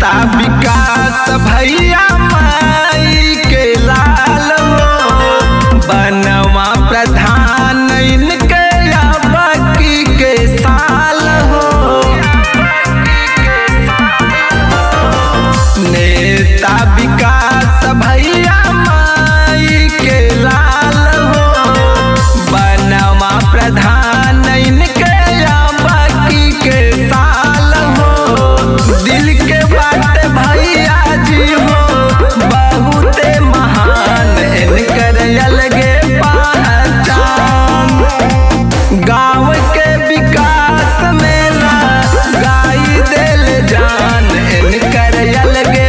नेता विकास भैया माई के लाल हो बनवा प्रधान इनके बाकी के साल हो नेता विकास भैया माई के लाल हो बनवा प्रधान इनके बाकी के साल हो दिल के बात भैया जी हो बहुते महान इनकर अलगे पहचान गाँव के विकास में ला गाई दिल जान इनकर अलगे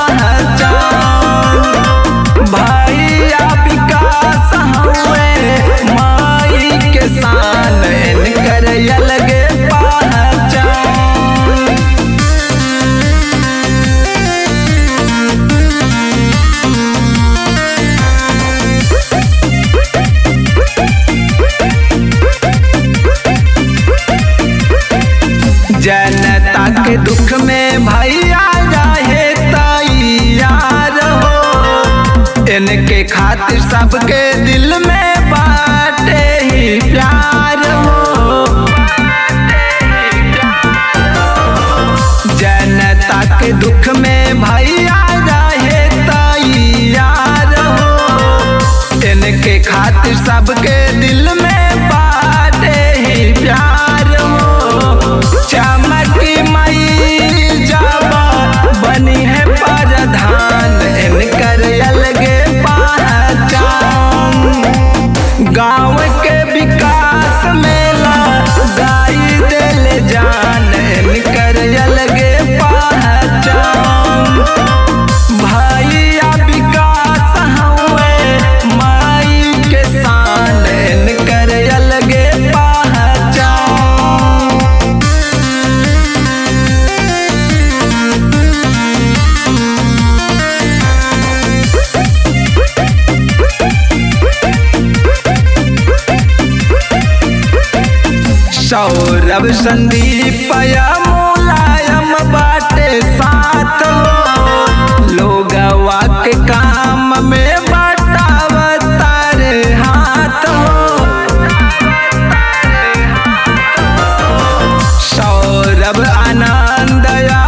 पहचान भैया विकास हुए माई के शान इनकर अलगे पहचान जनता के दुख में भैया जाहे तैयार हो इनके खातिर सबके दिल में बाटे ही प्यार हो जनता के दुख में भैया जाहे तैयार हो इनके खातिर सबके दिल में बाटे ही प्यार हो चमकी मई जाबा बनी है प्रधान इनकर अलगे पहचान गाँव के विकास में ला गाई दिल जान इनकर अलगे पहचान भैया विकास हुए माई के शान इनकर अलगे पहचान सौरभ संदीप या मुलायम बाटे साथ हो लोगवा के काम में बटावतार हाथ हो सौरभ आनंद या